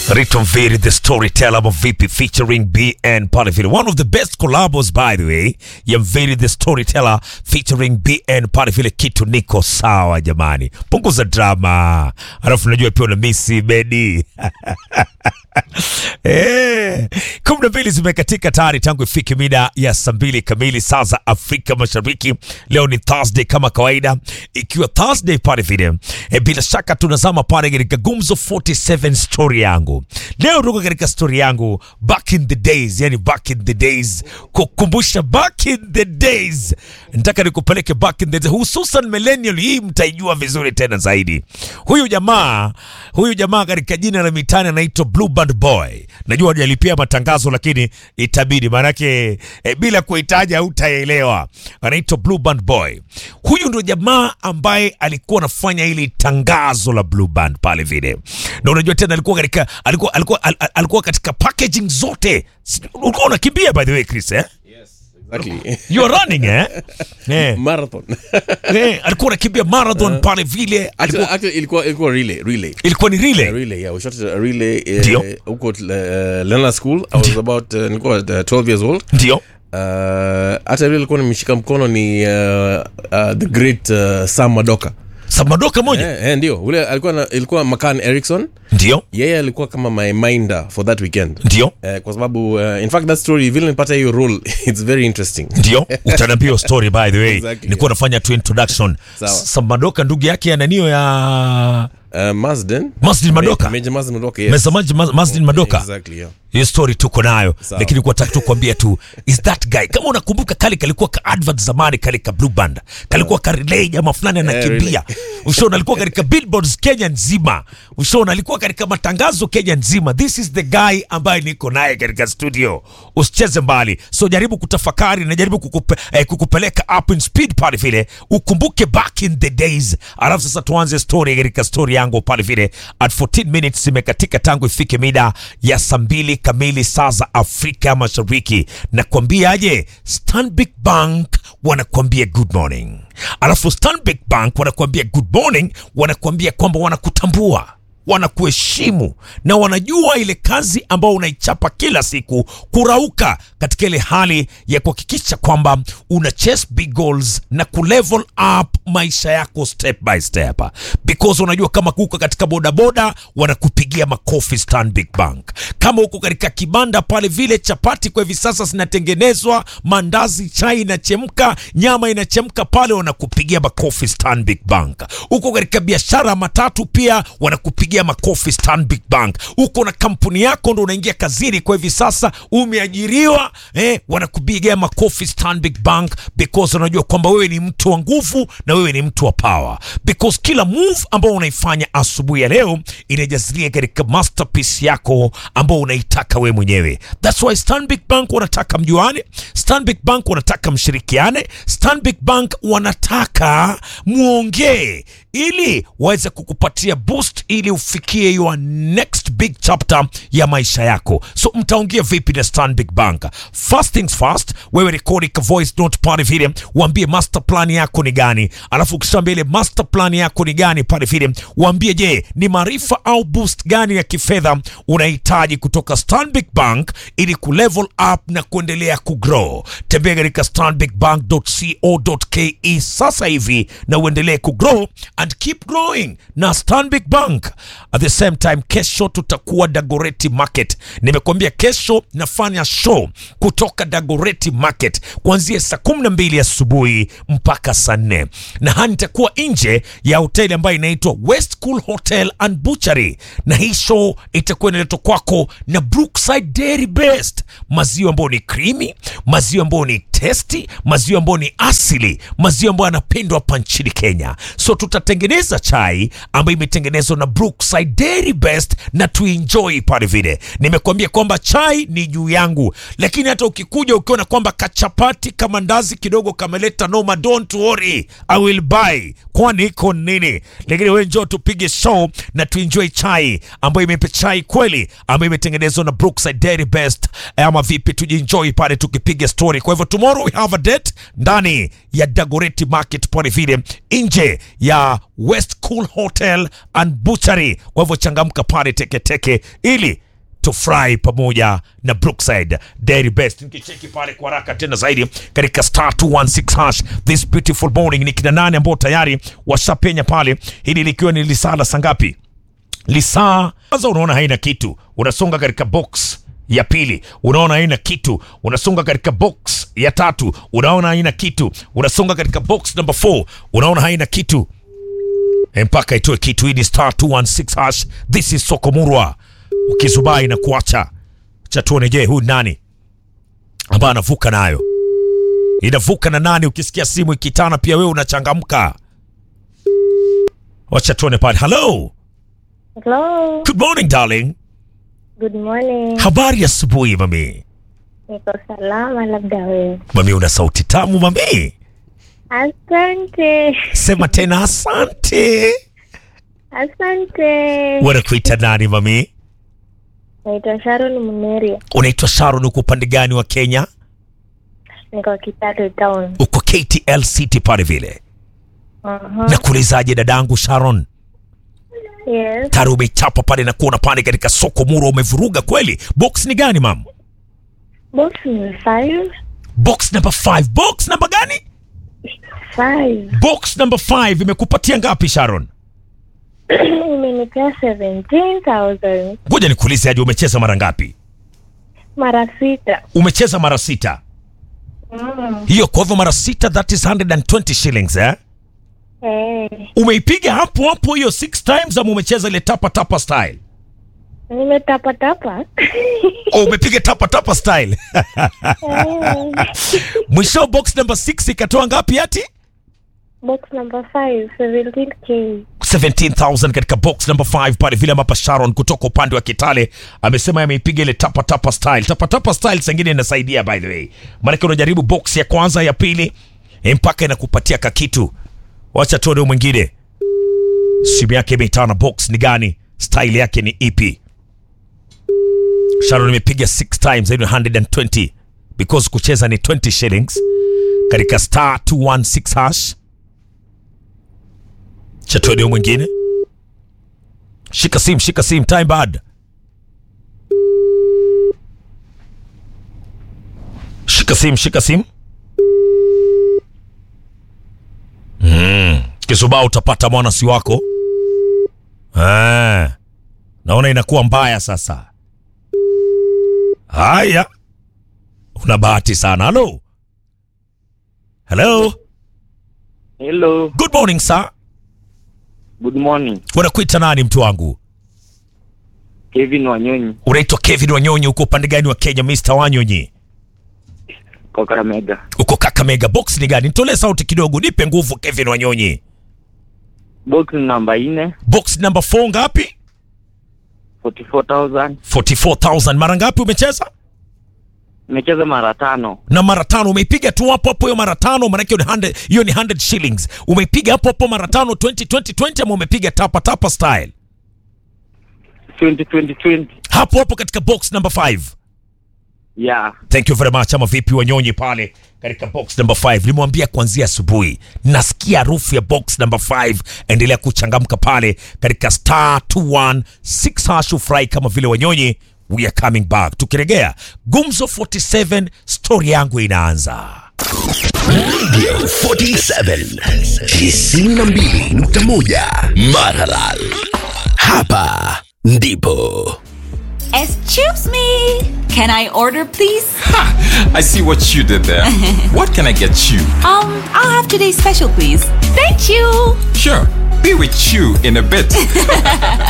Rito Mviri, the storyteller of VP featuring BN Palifili. One of the best collabos by the way, ya Mviri the storyteller featuring BN Palifili. Kitu niko sawa jamani, punguza drama. Alafu najua pia una misi bedi Eh, kumi na mbili zimekatika tayari tangu ifike mida ya saa mbili kamili saa za Afrika Mashariki. Leo ni Thursday kama kawaida, ikiwa Thursday pale vile e, bila shaka tunazama pale katika Gumzo 47 story yangu leo. Tuko katika story yangu back in the days, yani back in the days, kukumbusha back in the days. Nataka nikupeleke back in the days, hususan millennial. Hii mtaijua vizuri tena zaidi. Huyu jamaa huyu jamaa katika jina la mitani anaitwa Blue Band Boy. Najua hajalipia matangazo lakini itabidi, maanake e, bila kuhitaja hautaelewa. Anaitwa Blue Band Boy. Huyu ndio jamaa ambaye alikuwa anafanya ili tangazo la Blue Band pale vile, na unajua tena alikuwa katika alikuwa alikuwa al, al- alikuwa katika packaging zote. Si- Ulikuwa unakimbia by the way Chris eh? Exactly. You are running eh? eh, Marathon. eh, alikuwa anakimbia marathon pale vile, Actually, alikuwa actually ilikuwa ilikuwa relay, relay. ilikuwa ni A relay relay, yeah. We shot a relay uh, Ndio. huko uh, Lena School. I was about uh, nilikuwa uh, 12 years old. ndio Uh, hata vile ilikuwa nimeshika mkono ni uh, uh, the great uh, Sam Madoka. samadoka moja Eh, eh, ndio. Ule alikuwa na, ilikuwa Makan Erickson. ndio Yeye alikuwa kama my minder for that weekend. ndio Eh, kwa sababu uh, in fact that story vile nipata hiyo role it's very interesting. ndio utaniambia hiyo story by the way Exactly, nilikuwa nafanya tu introduction Sawa. samadoka ndugu yake ananio ya Uh, Mazden. Masdin Madoka Major Mazden Madoka, yes. Mezamaji Ma- Masdin Madoka Exactly, yeah. hiyo story tuko nayo Sawa. lakini kwa taka tu kuambia tu is that guy kama unakumbuka kale kalikuwa ka advert zamani kale ka blue band kalikuwa ka relay jamaa fulani anakimbia ushaona alikuwa katika billboards Kenya nzima ushaona alikuwa katika matangazo Kenya nzima this is the guy ambaye niko naye katika studio usicheze mbali so jaribu kutafakari na jaribu kukupe, eh, kukupeleka up in speed pale vile ukumbuke back in the days alafu sasa tuanze story katika story yangu pale vile at 14 minutes zimekatika tangu ifike mida ya saa mbili kamili saa za Afrika Mashariki. Nakwambiaje, Stanbic Bank wanakuambia good morning, alafu Stanbic Bank wanakuambia good morning, wanakuambia kwamba wanakutambua wanakuheshimu na wanajua ile kazi ambayo unaichapa kila siku, kurauka katika ile hali ya kuhakikisha kwamba una chase big goals na kulevel up maisha yako step by step, because unajua kama uko katika bodaboda wanakupigia makofi Stanbic Bank. Kama uko katika kibanda pale vile chapati kwa hivi sasa zinatengenezwa, mandazi, chai inachemka, nyama inachemka pale, wanakupigia makofi Stanbic Bank. Uko katika biashara ya matatu pia wanakupigia makofi Stanbic Bank. Uko na kampuni yako ndo unaingia kazini kwa hivi sasa, umeajiriwa eh, wanakupigia makofi Stanbic Bank because unajua kwamba wewe ni mtu wa nguvu na wewe ni mtu wa power, because kila move ambao unaifanya asubuhi ya leo inajazilia katika masterpiece yako ambao unaitaka wewe mwenyewe. That's why Stanbic Bank wanataka mjuane, Stanbic Bank wanataka mshirikiane, Stanbic Bank wanataka muongee ili waweze kukupatia boost ili ufikie your next big chapter ya maisha yako. So mtaongea vipi na Stanbic Bank? First things first, wewe rekodi ka voice note pale vile, waambie master plan yako ni gani, alafu ukishaambia ile master plan yako ni gani pale vile, waambie je, ni maarifa au boost gani ya kifedha unahitaji kutoka Stanbic Bank ili kulevel up na kuendelea kugrow. Tembea katika stanbicbank.co.ke sasa hivi na uendelee kugrow and keep growing na Stanbic Bank. At the same time, kesho tutakuwa Dagoreti Market. Nimekuambia kesho nafanya show kutoka Dagoreti Market kuanzia saa kumi na mbili asubuhi mpaka saa nne na haya nitakuwa nje ya hoteli ambayo inaitwa West Cool Hotel and Butchery, na hii show itakuwa inaletwa kwako na Brookside Dairy Best, maziwa ambayo ni creamy, maziwa ambayo ni testi, maziwa ambayo ni asili, maziwa ambayo yanapendwa hapa nchini Kenya. So tutatengeneza chai ambayo imetengenezwa na Brookside Dairy Best na tuenjoy pale vile. Nimekuambia kwamba chai ni juu yangu, lakini hata ukikuja ukiona kwamba kachapati kama ndazi kidogo kameleta noma, don't worry, I will buy, kwani iko nini? Lakini wewe njoo tupige show na tuenjoy chai ambayo imepe chai kweli ambayo imetengenezwa na Brookside Dairy Best, ama vipi? Tujienjoy pale tukipiga story. Kwa hivyo tomorrow we have a date ndani ya Dagoretti Market pale vile nje ya West Cool Hotel and Butchery tayari. Kwa hivyo changamka pale teketeke ili tufurahi pamoja na Brookside Dairy Best. Nikicheki pale kwa haraka tena zaidi katika star 216 hash this beautiful morning, ni kina nane ambao tayari washapenya pale, hili likiwa ni lisala sangapi? lisaa kwanza unaona haina kitu unasonga katika box ya pili unaona haina kitu unasonga katika box ya tatu unaona haina kitu unasonga katika box number 4 unaona haina kitu E, mpaka itoe kitu hii ni star 216 hash this is sokomurwa ukizubai na kuacha cha tuone je huyu nani ambaye anavuka nayo inavuka na nani ukisikia simu ikitana pia wewe unachangamka wacha tuone pale hello Hello. good morning darling Good morning. Habari ya asubuhi mami. Niko salama labda wewe. Mami, una sauti tamu mami. Asante. Sema tena asante. Asante. Wanakuita nani mami? Naitwa Sharon Muneria. Unaitwa Sharon, uko upande gani wa Kenya? Niko Kitale Town. Uko KTL City pale vile. Uh-huh. Nakuulizaje dadangu Sharon? Yes. Tayari umechapa pale na kuona pale katika soko muro, umevuruga kweli. Box ni gani mam? Box ni five. Box number 5. Box number gani? Five. Box number 5 imekupatia ngapi Sharon? Imenipea 17,000. Ngoja nikuulize aje, umecheza mara ngapi? Mara sita. Umecheza mara sita. Mm. Hiyo kwa hivyo mara sita, that is 120 shillings eh? Eh. umeipiga hapo hapo hiyo six times ama umecheza ile tapa tapa style Nimetapa tapa. oh, umepiga tapa tapa style Eh. mwisho box number 6 ikatoa ngapi ati Box number five. 17K. 17000 katika box number 5 pale vile ambapo Sharon kutoka upande wa Kitale amesema ameipiga ile tapa tapa style tapa tapa style sengine inasaidia by the way maanake unajaribu box ya kwanza ya pili eh, mpaka inakupatia kakitu wacha tuone huyu mwingine simu yake imeitana box ni gani style yake ni ipi Sharon imepiga 6 times hiyo ni 120 because kucheza ni 20 shillings katika star 216 hash cha tuone huyu mwingine shika sim shika sim time bad shika sim shika sim mm. kisubaa utapata mwana si wako ah. naona inakuwa mbaya sasa haya una bahati sana halo halo Hello, good morning sir good morning. wanakuita nani mtu wangu Kevin Wanyonyi unaitwa kevin wanyonyi uko upande gani wa kenya mr wanyonyi kwa Kakamega. uko kakamega box ni gani nitolee sauti kidogo nipe nguvu kevin wanyonyi Box namba nne, box number 4 ngapi 44,000. 44000 mara ngapi umecheza Nimecheza mara tano. na mara tano umeipiga tu hapo hapo hiyo mara tano maanake hiyo ni 100 hiyo ni 100 shillings umeipiga hapo hapo mara tano 20 20 20 ama umepiga tapa tapa style 20, 20, 20. hapo hapo katika box number 5 Yeah. thank you very much ama vipi wanyonyi pale katika box number 5 limwambia kuanzia asubuhi nasikia harufu ya box number 5 endelea kuchangamka pale katika star 216 hash ufurahi kama vile wanyonyi we are coming back tukiregea gumzo 47 story yangu inaanza Radio 47 92.1 Maralal. Hapa ndipo Excuse me. Can I order, please? I see what you did there. what can I get you? Um, I'll have today's special, please. Thank you. Sure, be with you in a bit.